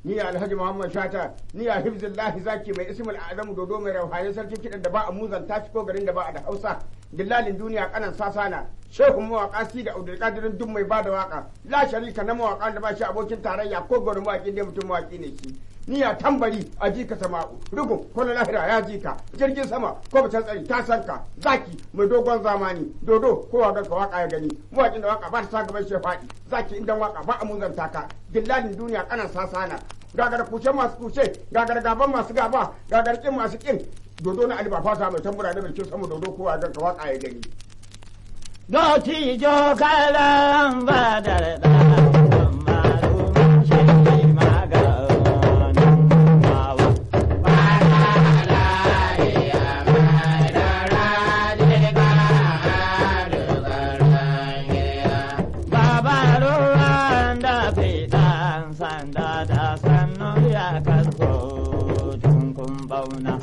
ni alhaji muhammad shata ni a hifzillahi zaki mai ismul azamu dodo mai rauhaye sarkin kiɗan da ba a muzan tashi ko garin da ba a da hausa dillalin duniya kanan sasana shehun mawaka si da abdulkadirin duk mai bada waka la sharika na mawaka da ba shi abokin tarayya ko gwarin mawaki ne mutum mawaki ne shi ni a tambari a jika sama'u rugun ko na lahira ya jika jirgin sama ko bata tsari ta sanka zaki mai dogon zamani dodo ko wa ka waka ya gani mawakin da waka ba ta sa gaban shi faɗi zaki indan waka ba a muzanta ka dillalin duniya kanan sasana gagar kuce masu kuce gagar gaban masu gaba gagar kin masu kin dodo na aliba fata mai tambura da mai kyau sama dodo kowa ga waka ya gani Doti jo kalan ba da da malumin shi maganin mawa. Baba ruwan da fitan sanda da sannu ya kasko tunkun bauna.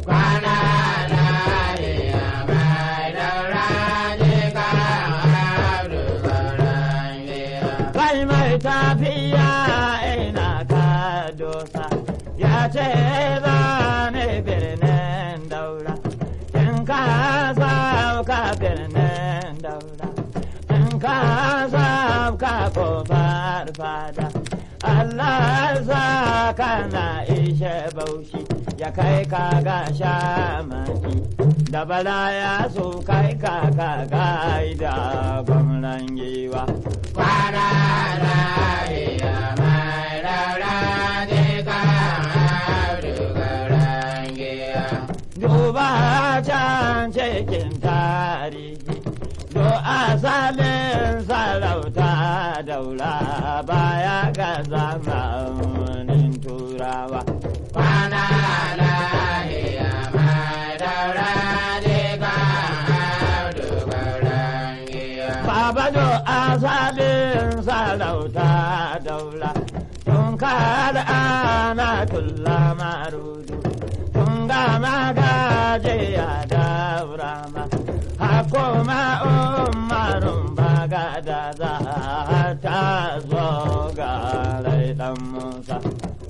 Kai mai tafiya ina ka dosa ya ce zane birnin daura. In ka sauka birnin daura. In ka sauka kofar fada. Allah sa kana ishe baushi ya kai ka ga shamaki. Da bala ya so kai ka ka gaida gwamnan giwa. Duba can cikin tarihi, do asalin sarauta daula baya ga zamanin turawa. Baba do asalin sarauta daula, tun kada ana tulla marudu, tun gama gajiya daura ma, hakoma umarun baga da za ta zo ga rai dan Musa.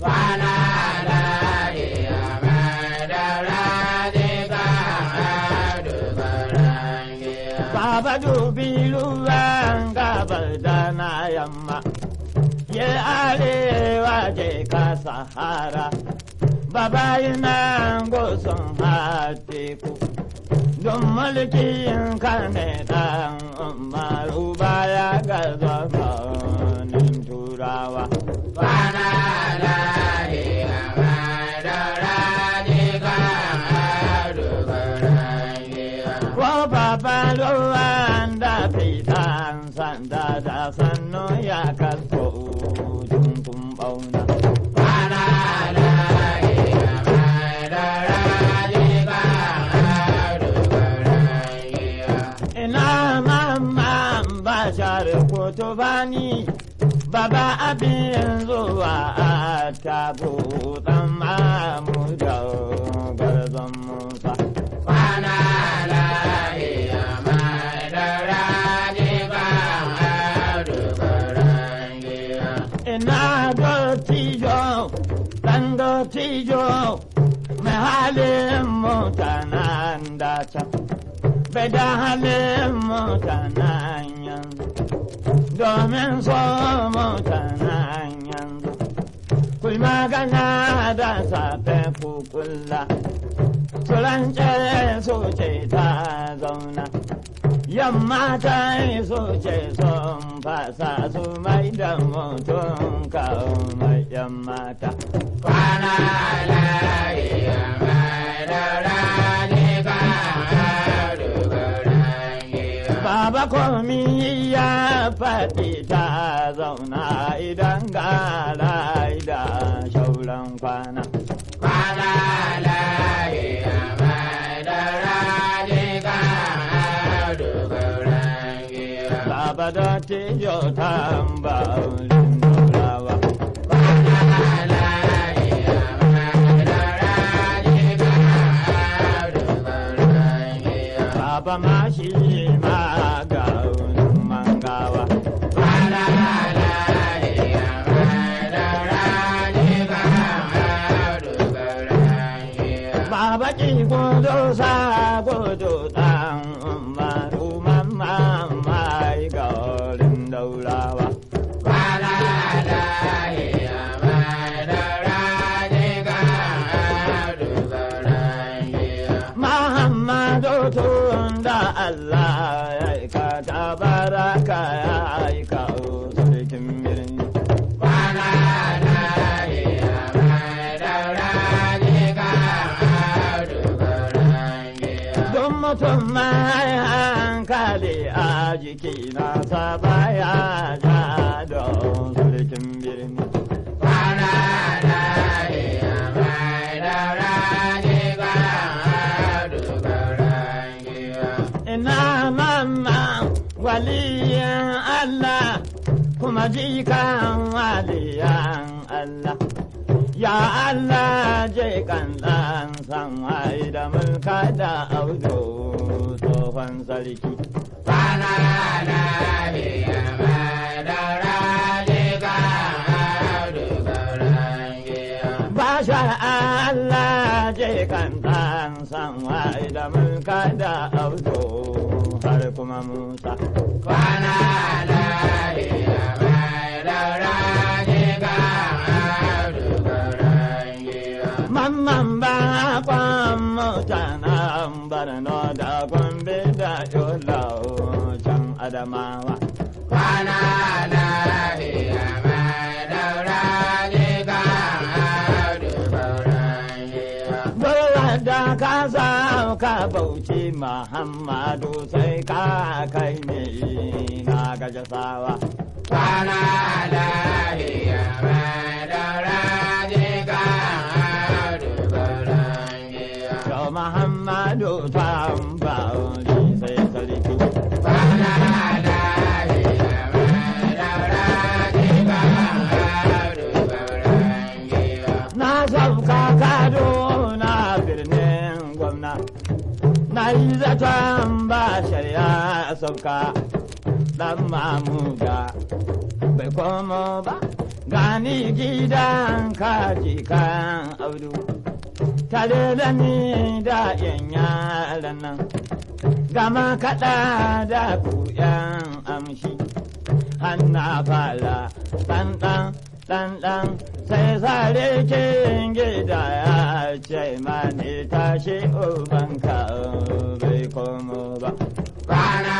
Baba dubi ruwan gabar da na yamma, ya arewa je ka sahara, baba yana gusun teku. Don mulkin ka ne ɗan umaru baya ga zamanin turawa. Ko baba ruwan da fitan sanda da sannu ya kasko tuntun bauna. Ina mamman bashar kotobani baba abin zuwa a tabo dan mamu da garzon musa. Ina dotijo, dan dotijo, mai halin mutanen daca. Bai da halin mutanen yanzu, domin so mutanen yanzu. Kui magana da safe kukula, surance su ce ta zauna. Yamma ta yi su ce sun fasa su mai da mutum kawo mai yan mata. Baba komi ya faɗi ta zauna idan gara da shauran kwana. Baba da tijo tamba ulindurawa. Baba ma shi ma ga mangawa. baki gudu sa gudu dan umaru mamma mai garin daurawa. Kwana lahiya mai daura jiga audu gauran giwa. Muhammadu tun da Allah ya aika ta baraka ya aika sarkin birni. Kwana lahiya mai daura jiga audu gauran giwa. Don mutum mai hankali a jiki na baya ja don sarkin birni. Kwana lahiya mai daura jiga audu gauran giwa. Ina mamma waliyan Allah kuma jikan waliyan Allah. Ya Allah je kan ɗan san wai da mulka da audo tsohon sarki. Kwana lahiya mai daura jiga audu gauran giwa. Basha Allah je kan ɗan san wai da mulka da audo har kuma Musa. Kwana lahiya mai daura jiga audu gauran giwa. Mamman ba kwan mutanen Borno da Gombe da Yola can Adamawa. Kwana lahiya mai daura jiga audu gauran giwa. Dole da ka sauka bauchi Muhammadu sai ka kai ne na gajasawa. Kwana lahiya mai daura jiga audu gauran giwa. Yau Muhammadu tambauri sai sarki. Kwana lahiya mai daura jiga audu gauran giwa. Na sauka Kaduna birnin gwamna. Na yi zaton ba shari'a sauka ɗan mamuda bai komo ba. Gani gidan kaji kan audu. Tare da ni da yan yaran nan. Gama kaɗa da ku yan amshi. hanna fara ɗanɗan ɗanɗan sai sare kin gida ya ce mani tashi ubanka bai komo ba. Kwana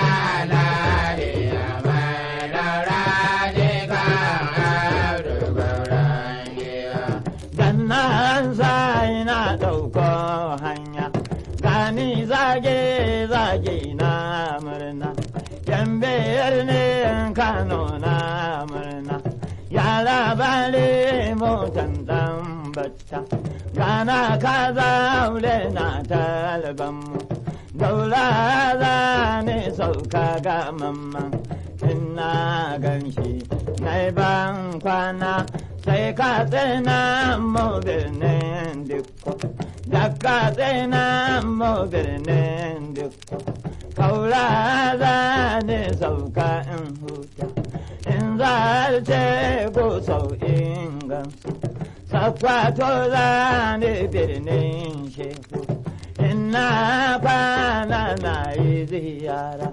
lahiya mai daura jiga audu gauran giwa. Dan nan sai na ɗauko hanya gani zage zage na murna. Yan biyar ne Kano na murna. Yara bale motan ɗan bacca. Gana ka zaure na talban mu. Daula za ne sauka ga mamman. Ina gan shi na ban kwana sai ka tsina mu birnin dukko. Da ka tsina mu birnin dukko. Kaura za ne sauka in huta. In zarce ko sau in gamsu. Sakwato za ne birnin shehu. Ina kwana na yi ziyara.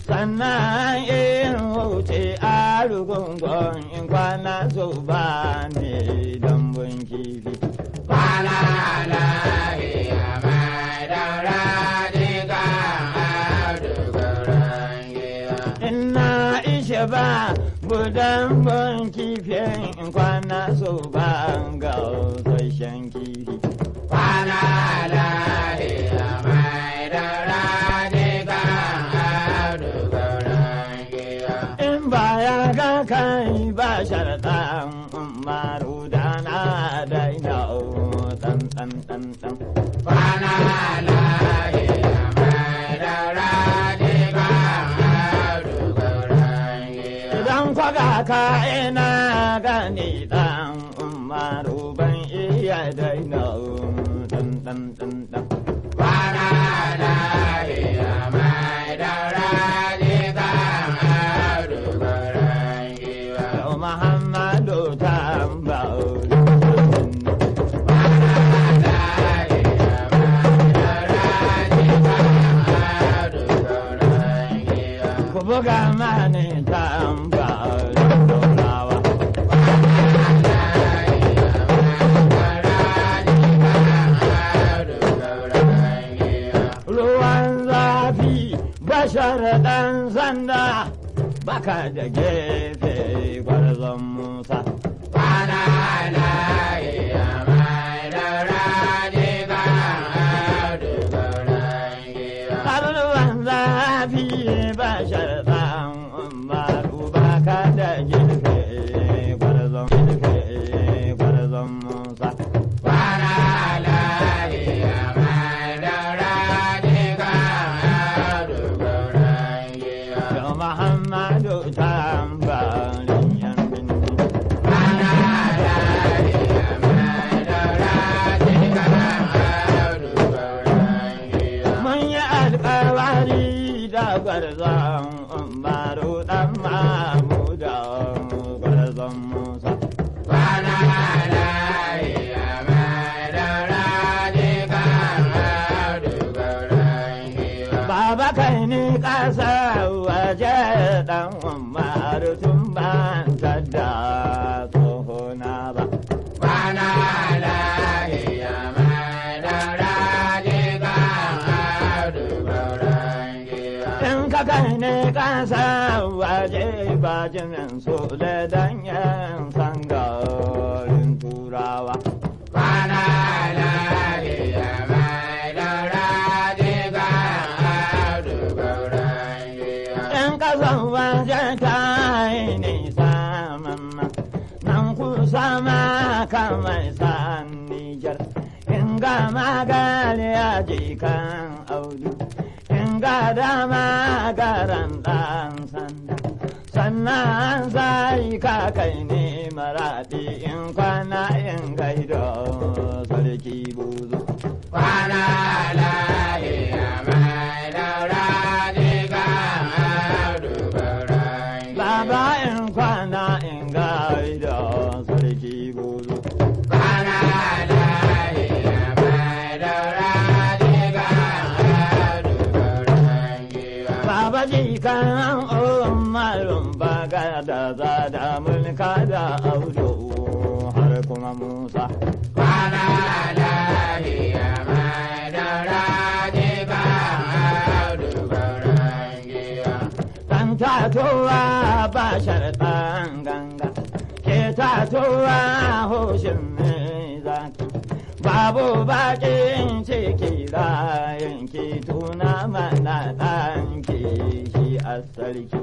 Sannan in wuce a rugungun in kwana so ba ne dambun kifi. Kwana lahiya mai daura jiga audu gauran giwa. Ina ishe ba gudan bun kifin in kwana so ba ga sashen kifi. Kwana lahiya mai daura jiga audu gauran giwa. In ba ya ga kai ba sharaɗan umaru da na daina ɗan ɗan ɗan ɗan. Kwana lahiya mai daura jiga audu gauran giwa. Idan kwaga ka ina gani ɗan umaru ban iya daina ɗan ɗan ɗan ɗan. Kwana lahiya mai daura jiga audu gauran giwa. Yau Muhammadu tambauri. Kwana lahiya mai buga mani tambarin turawa. Ruwan zafi bashar ɗan sanda baka da gefe gwarzon Musa. Ruwan zafi bashar ɗan umaru baka da gefe gwarzon gefe gwarzon Musa. Yau Muhammadu tambarin yan binni. Mun yi alkawari da gwarzon umaru ɗan mamu da gwarzon Musa. Baba kai ni ƙasa waje ɗan umaru tun ban da tsohona ba. In ka kai ne ƙasa waje ba jimin su da danyen sangarin turawa. In ƙasan waje ta yi nisa mamma, nan kusa ma kamar san Nijar. In ga magali a jikan audu, in ga dama garan ɗan sanda. Sannan sai ka kai ne maraɗi in kwana in gaido sarki buzu. Baba in kwana in gaido sarki buzu. Baba jikan umarun baga da zada mulka da audu har kuma Musa. Dan tatowa ba sharɗan ganga, ke tatowa hoshin mai zaki. Babu baƙin ciki rayin ki tuna mana ɗanki shi a sarki.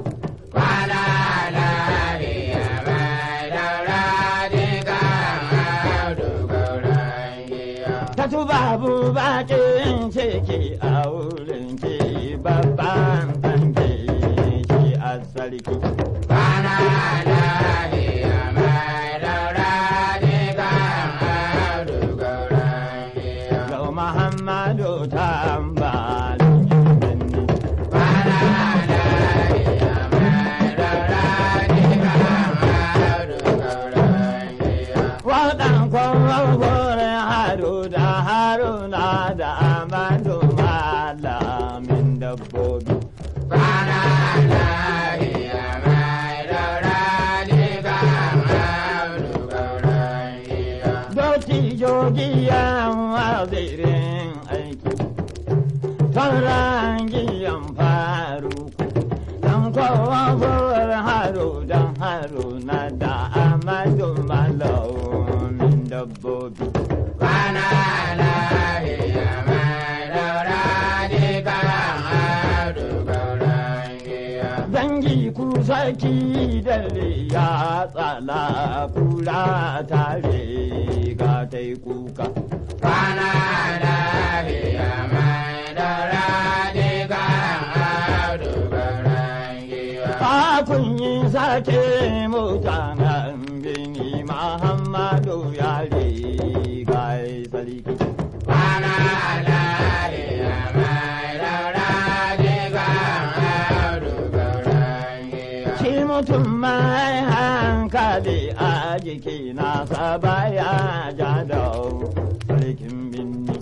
Tatu babu baƙin ciki a wurin ki babban ɗanki shi a sarki. Yau Muhammadu tambalin birni. Waɗan kwan wurin haru da haruna da amadu malamin dabbobi. Doti jogiyan wazirin aiki, sauran giyan faruku, dan kowa fuwar haru dan haru na da amadu malamin dabbobi. Dangi ku sarki da ya tsala kula tare ga ta yi kuka. Kafin yi sake mutanen bini Muhammadu ya riga ya sarki. Shi mutum mai hankali a jiki nasa baya ja da sarkin binni.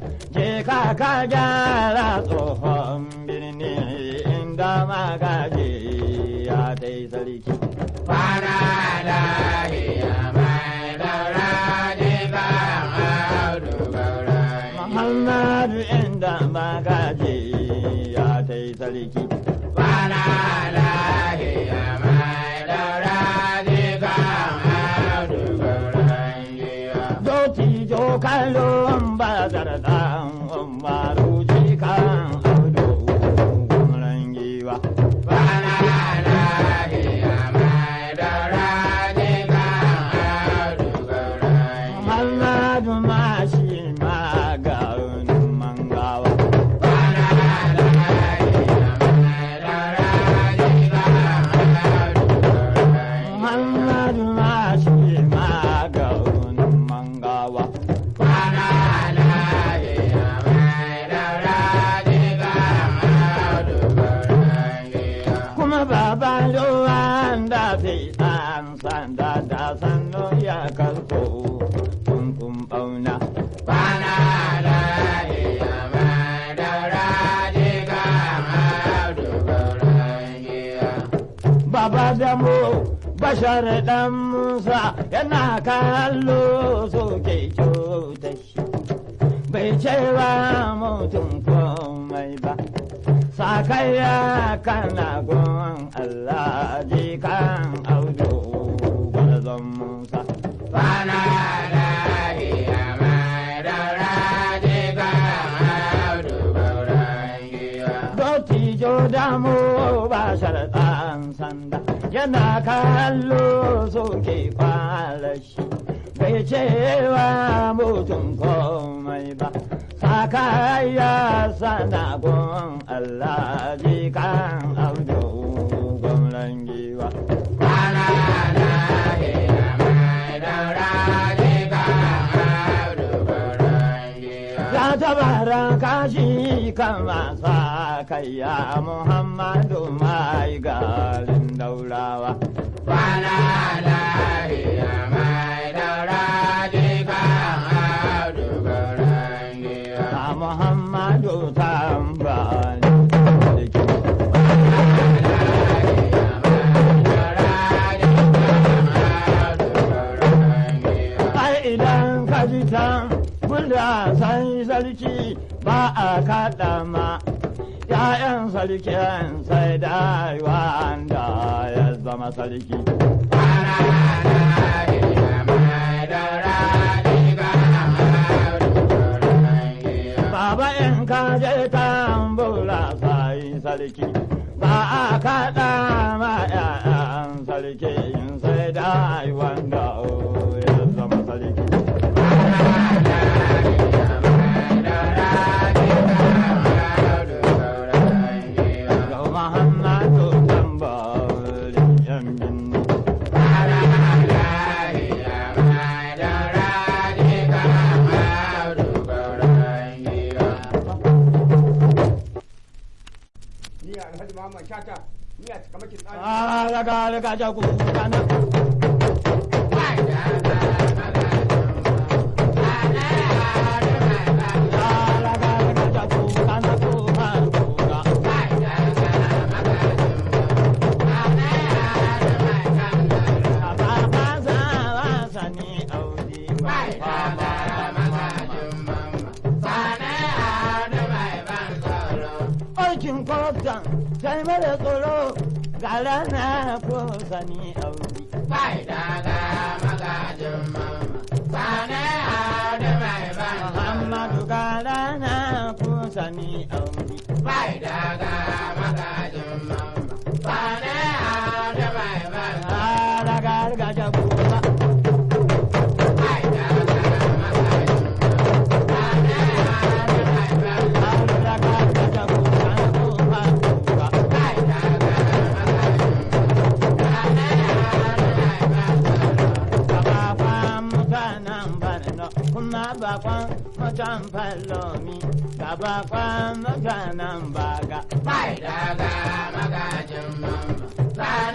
je ka ka gyara tsohon birni inda magaji ya dai sarki. Kwana lahiya mai daura jikan audu gauran Muhammadu inda magaji ya dai sarki. Kwana lahiya mai daura jikan audu gauran giwa. Dotijo kalon bazar dan umaru jikan audu gwamnan giwa. Kwana lahiya mai daura jikan audu gauran giwa. Muhammadu mashi maganin mangawa. Kwana lahiya mai daura jikan audu gauran giwa. Muhammadu mashi maganin mangawa. Kwana lahiya mai daura jikan audu gauran giwa. Kuma baba ruwan da fi ɗan sanda da sannu ya karko tuntun ɓauna. Kwana lahiya mai daura jikan audu gauran giwa. Baba da mu bashar ɗan Musa yana kallo soke cuta shi. Bai cewa mutum komai ba. Sakaya kana gun Allah jikan audu gwarzon Musa. Kwana lahiya mai daura jikan audu gauran giwa. Dottijo damu ba sharɗan sanda yana kallo soke kwalashi bai cewa mutum komai ba sakaya sana gun Allah jikan abdu gwamnan giwa. Kwana lahiya mai daura jikan audu gauran giwa. Ya tabara kashi kama sa kayya Muhammadu mai garin daurawa. Kwana lahiya mai daura jikan audu gauran giwa. Ta Muhammadu tambari. Ai idan ka ji tan bula sai sarki ba a kaɗa ma. ‘Ya'yan sarkin sai da wanda ya zama sarki. Baba in ka je tambula sai sarki ba a kaɗa ma ‘ya'yan sarki sai da wanda ya zama sarki. Ga Muhammadu tambari ‘yan binni. ni alhaji muhammad shata ni a cikamakin tsari Ah, laga laga jagu kana. Ah, laga laga jagu kana tuha tuha. Baba za wasani audi baba. Aikin kwaftan sai mara tsoro ga rana ko sani audi. Muhammadu ga rana ko sani audi. Ah, laga laga jagu ba. Ah, laga laga jagu kana tuha tuha. Gabafan mutanen Borno kuma bakon mutan Fallomi gabafan mutanen Baga.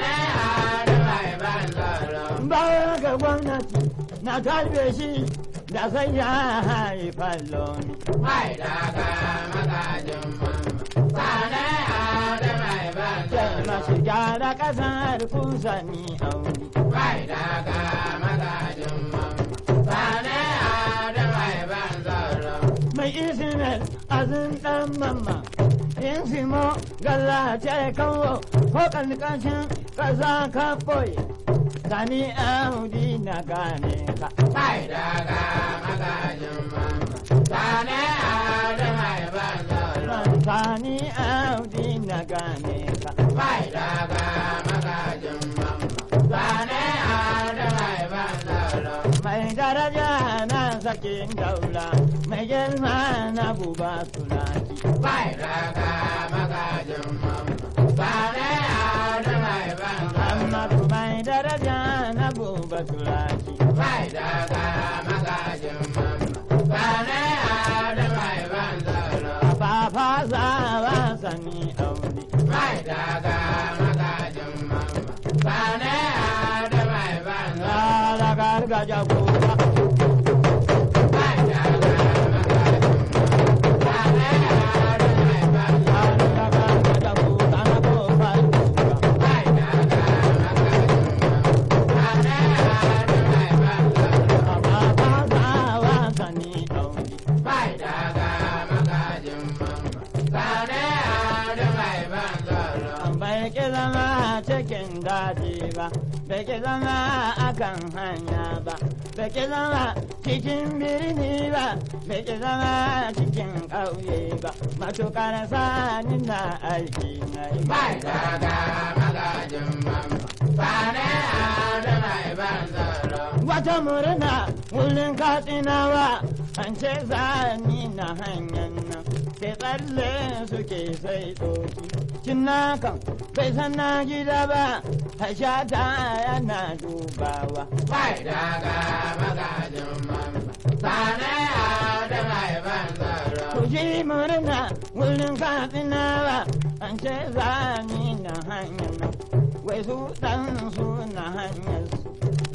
Baya ga gwamnati na kalbe shi da sai ya haifar lomi. mai daga magajin mamma. Sane Audu mai ban Sai tsoro. masu gyara ƙasar kun sani auri. Mai daga magajin mamma. Sane Audu mai ban tsoro. Mai isinar azin ɗan mamma. In simo galla ce kawo ko ƙarƙashin ƙasa ka ɓoye. Sani audi na gane ka. Mai daga magajin mamma. Sane Audu mai ban tsoro. Sani audi na gane ka. Mai daga magajin mamma. Sane Audu mai ban tsoro. Mai daraja na sakin daula, mai girma na buba sulaki. Mai daga magajin mamma. Sane Audu mai ban tsoro. Muhammadu mai daraja na buba sulaki. Mai daga magajin mamma. Sane Audu mai ban tsoro. Fafa zawa sani aure. Mai daga magajin mamma. Sane Audu mai ban tsoro. Gara gargaja buba. Mai daga magajin mamma. Sane Audu mai ban tsoro. Gara gargaja buba na buba buba. Mai daga magajin mamma. Sane Audu mai ban tsoro. Fafa zawa sani aure. Mai daga magajin mamma. Sane Audu mai ban tsoro. bai ki zama cikin daji ba bai ki zama akan hanya ba bai ki zama cikin birni ba bai ki zama cikin ƙauye ba matukar sani na aiki na yi Mai daga magajin mamma. Sane Audu mai ban tsoro. wata murna wurin katsinawa an ce zani na hanyar nan sai tsalle suke sai ɗoki cinnakan bai san na gida ba hashata yana dubawa Mai daga magajin mamma. Sane Audu mai ban tsoro. ku ji murna wurin katsinawa an ce zani na hanyar nan wai su ɗan su na hanyar su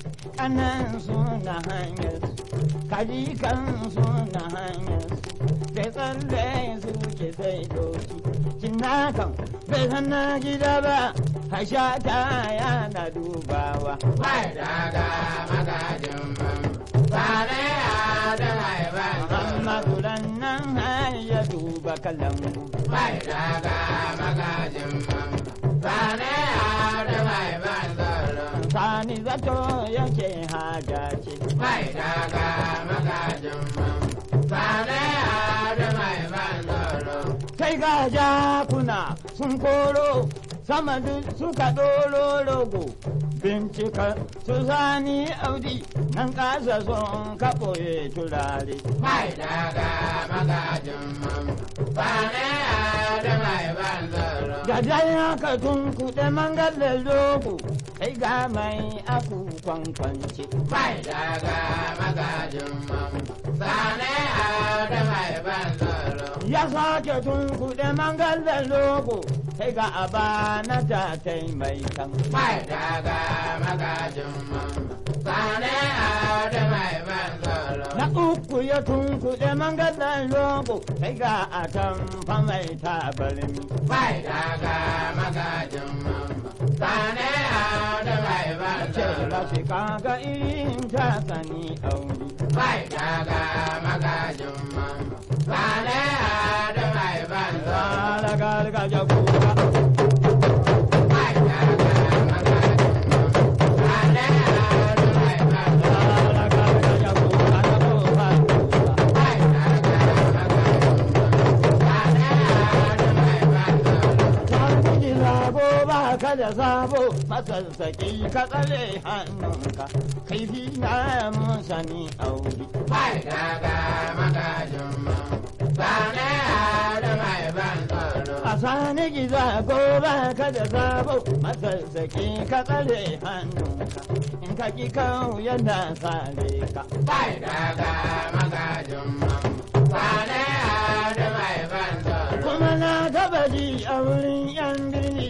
ƙanan su na hanyar su kaji kan su na hanyar su sai tsalle su ke sai doki cinnakan bai san na gida ba hashata yana dubawa Mai daga magajin mamma. Sane Audu mai ban tsoro. Muhammadu nan har ya duba kalangu Mai daga magajin mamma. Sane Audu mai ban tsoro. sani zato yake haja ce Mai daga magajin mamma. Sane Audu mai ban tsoro. sai ga jakuna sun koro sama duk suka ɗoro rogo bincika su sani audi nan kasa sun kaɓoye turare Mai daga magajin mamma. Sane Audu mai ban tsoro. da dai haka tun kuɗe mangalar rogo sai ga mai aku kwankwance Mai daga magajin mamma. Sane Audu mai ban tsoro. ya sake tun kuɗe mangalar rogo sai ga abana ta taimaitan Mai daga magajin mamma. Sane Audu mai ban tsoro. Na uku ya tunkuɗe mangadan logo sai ga a tamfa mai tabarmi. Mai daga magajin mamma. Sane Audu mai ban Ce tsoro. ba shi kaga irin ta sani auri. Mai daga magajin mamma. Sane Audu mai ban tsoro. Gara gargaja kuka. Mai daga magajin mamma. Sane Audu mai ban tsoro. Gara gargaja kuka na kofa kuka. Mai daga magajin mamma. Sane Audu mai ban tsoro. Sani ji zago ba ka da sabo masassaki ka tsare hannunka. Kaifi na mun sani auri. Mai daga magajin mamma. Sane Audu mai ban tsoro. A sani giza gobe ka da sabo masassaki ka tsare hannunka in ka ki kawo yana sare ka. Bai daga magajin mamma. Sane Audu mai ban tsoro. Kuma na taba ji a wurin yan birni.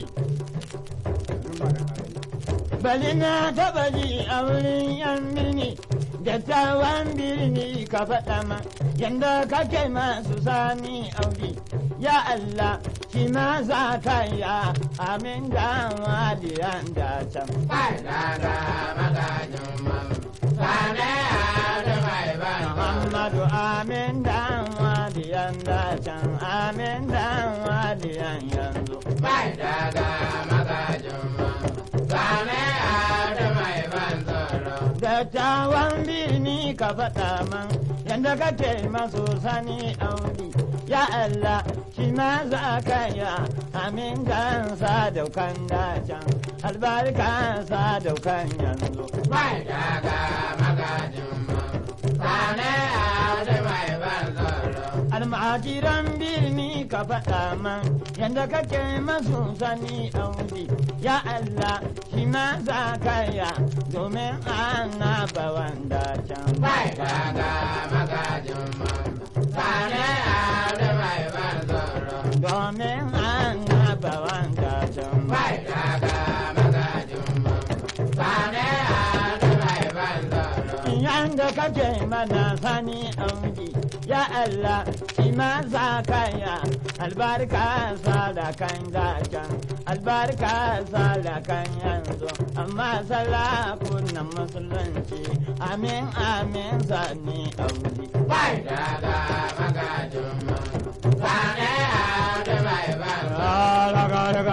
Bali na taba ji a wurin yan birni dattawan birni ka faɗa ma yanda kake masu sani audi ya Allah shi ma za ka ya amin da waliyan da can Kai daga magajin mamma. Sane da mai ban tsoro. Muhammadu amin da waliyan da can amin da waliyan yanzu Kai daga magajin mamma. Sane da mai ban tsoro. dattawan birni ka faɗa man yanda kake masu sani audi ya Allah shi ma za ka ya amin dan sadaukan dacan albarka sadaukan yanzu Kai daga magajin mamma. Sane da mai ban tsoro. almajiran birni ka faɗa man yanda kake masu sani audi ya Allah shi ma za ka ya domin annabawan dacan Kai daga magajin mamma. Sane da mai ban tsoro. domin annabawan dacan Kai daga magajin mamma. Sane da mai ban tsoro. yanda kake mana sani audi ya Allah shi ma za ka ya albarka sadakan dacan albarka sadakan yanzu amma salakunan musulunci amin amin sani audi Kai daga magajin mamma. Sane da mai ban tsoro.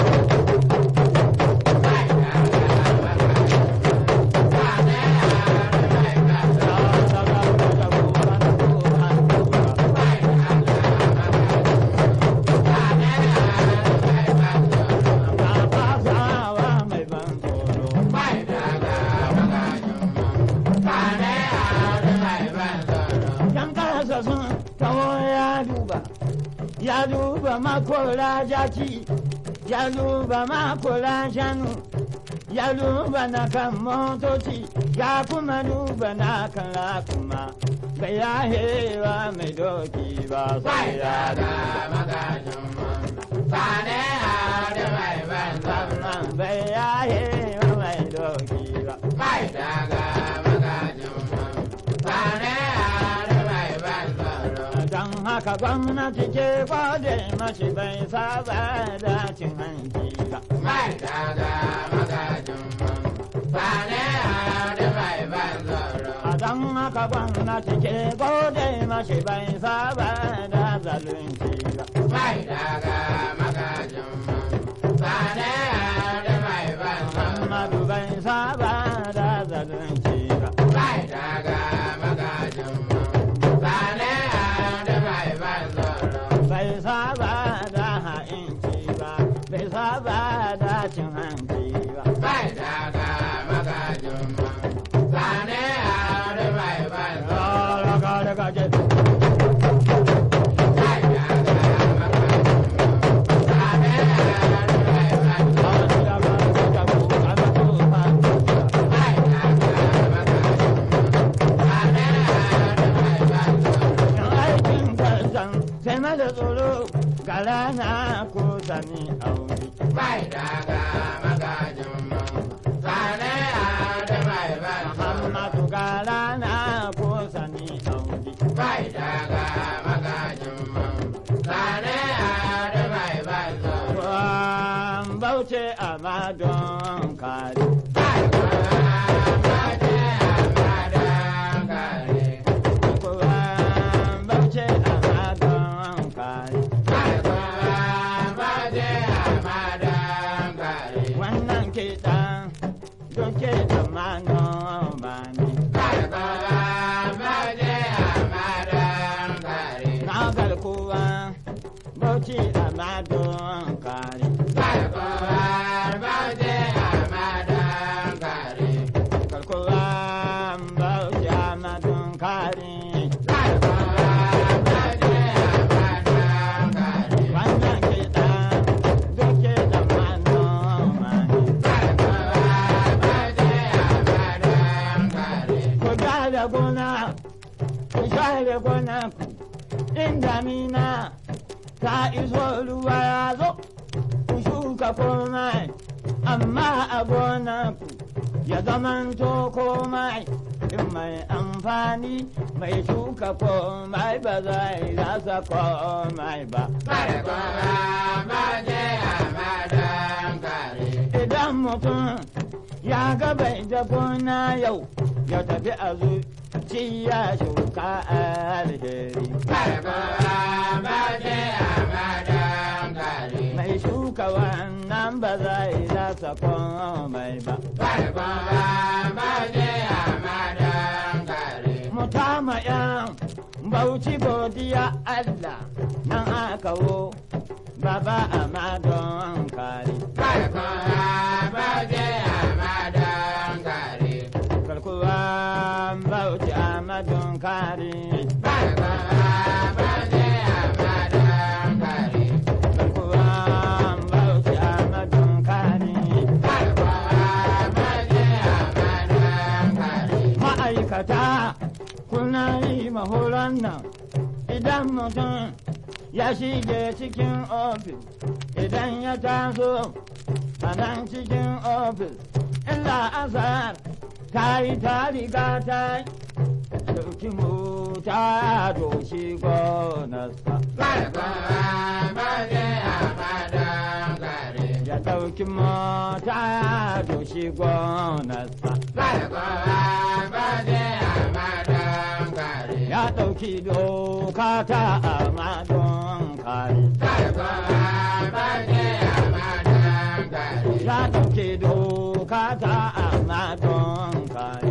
Kai daga magajin mamma. Sane da mai ban tsoro. Kai daga magajin mamma. Sane da mai ban tsoro. mai ban tsoro Kai daga magajin mamma. Sane da mai ban tsoro. Yan kasa sun taho ya duba, ya duba makola jaki, ya duba makola shanu, ya duba na kan motoci, ya kuma duba na kan rakuma. Bai ya hewa mai doki ba Kai sai ya daga duba. magajin mamma. Sane da mai ban tsoro. Bai ya hewa mai doki ba. Kai daga magajin mamma. Sane da mai ban tsoro. Don haka gwamnati ke kwade mashi bai saba da cin hanci ba. Kai daga magajin mamma. Sane da mai ban tsoro. A don haka gwamnati ke gode mashi bai saba da zalunci ba. Kai daga magajin mamma. Sane da mai ban tsoro. Muhammadu bai saba da zalunci ba. Kai daga magajin mamma. Sane da mai ban tsoro. Bai saba da ha'inci ba. Bai saba da cin hanci ba. Kai daga magajin mamma. Sane da mai ban tsoro. Daga daga je. Kai daga magajin mamma. Sane da mai ban tsoro. Daga daga daga Kai daga magajin mamma. Sane da mai ban tsoro. aikin kasan sai mada tsoro ga rana ko sani aure. Kai daga magajin mamma. Sane da mai ban tsoro. Muhammadu ga rana ko sani aure. Kai daga magajin mamma. Sane da mai ban tsoro. Kwan bauce a madon kare. Kai baje amadan kare. Kwan bauce a madon kare. Kai baje amadan kare. Wannan kiɗan don kiɗan manoma ne. Kai baje amadan kare. Na garkuwa bauchi a madon kare. Kai baje amadan kare. Garkuwa bauchi a madon kare. Kai baje amadan kare. Wannan kiɗan don kiɗan manoma ne. Kai baje amadan kare. ku da gona ku share gona ku in damina ta iso ruwa ya zo ku shuka komai amma a gona ku ya zamanto komai in mai amfani mai shuka komai ba zai rasa komai ba. Idan mutum ya ga bai da gona yau ya tafi a zuci ya shuka alheri. Mai shuka wannan ba zai rasa komai ba. Mutama yan bauchi godiya Allah nan aka wo baba a madon kare. Garkuwa bauchi a madon kare. Garkuwa bauchi a madon kare. Ma'aikata kuna yi mahoron nan idan mutum ya shige cikin ofis idan ya taso a nan cikin ofis illa azar ta yi ta riga ta dauki mota doshi gonarsa ya dauki mota doshi gonarsa ya dauki doka ta amadon kare ya dauki doka ta amadon kare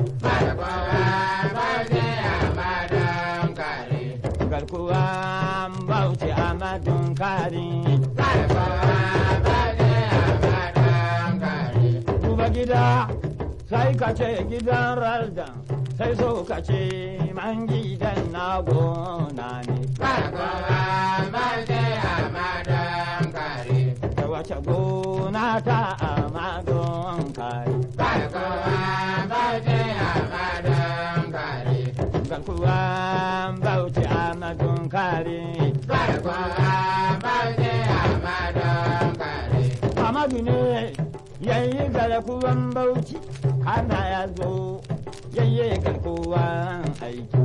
garkuwa bauchi amadon kare duba gida sai ka ce gidan ralda sai so ka ce man gidan na gona ne da wace gona ta amadon kare garkuwa bauchi amadon kare Amadu ne yayi garkuwan bauchi kana ya zo yayi garkuwan aiki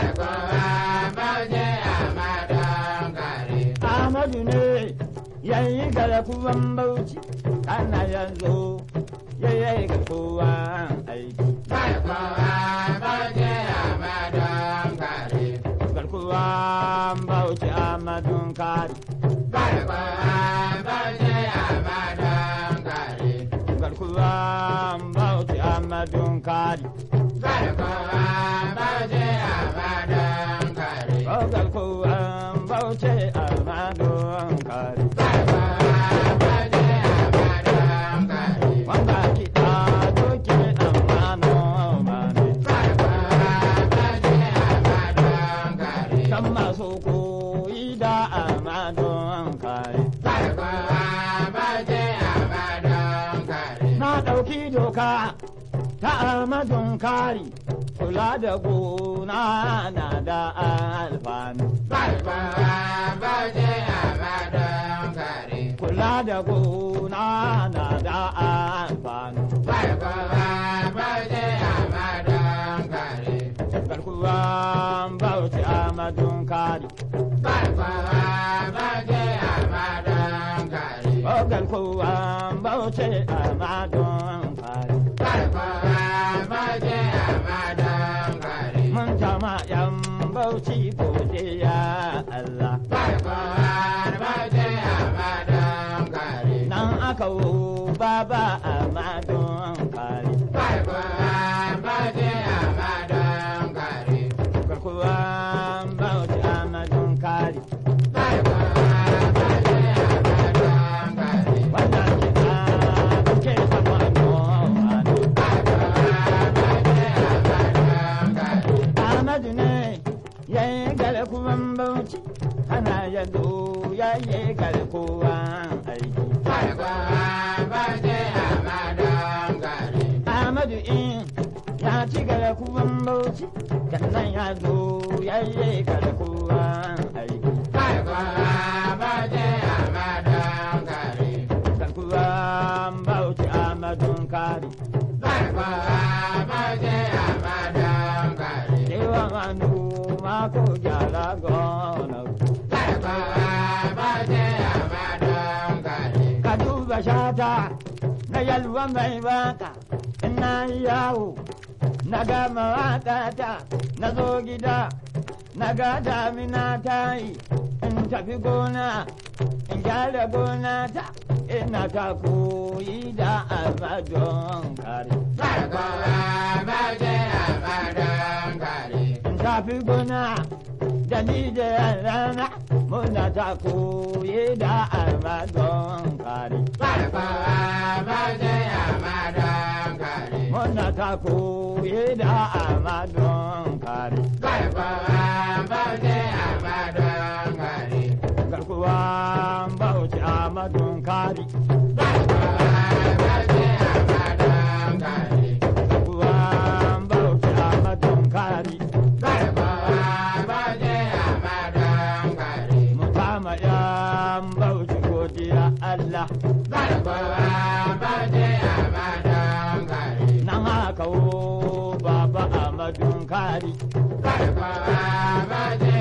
Amadu ne yayi garkuwan bauchi kana ya zo yayi garkuwan aiki garkuwan bauchi amadun kari garkuwan bauchi amadun kari Oh, garkuwan bauchi amadun kari wanda kiɗa doke amano mane kan masu koyi da amadun kari na ɗauki doka ta amadun kari kula da gona na da alfanu kula da gona na da alfanu garkuwan bauchi amadun kari o garkuwan bauchi amadun kari mun jama yan bauchi godiya Allah nan aka wo baba amadun kari garkuwan bauchi amadun kari wannan kiɗa ke sama noma Ahmadu ne ya yi garkuwan bauchi ana yado ya yi garkuwan aiki. Ahmadu in ya ci garkuwan bauchi sannan ya zo ya yi garkuwan aiki. Garkuwan bauchi Ahmadun kari. Bye. duba shata na yalwa mai waka ina yawo na gama waƙata na zo gida na ga damina ta yi in tafi gona in gyara gona ta ina ta koyi da almadon kare in tafi gona da ni da yarana muna ta koyi da almadon kare muna ta koyi da almadon kare garkuwa bauchi almadon kare garkuwa bauchi almadon kare mutama yan bauchi godiya Allah nan haka wo baba amadun kari Bye.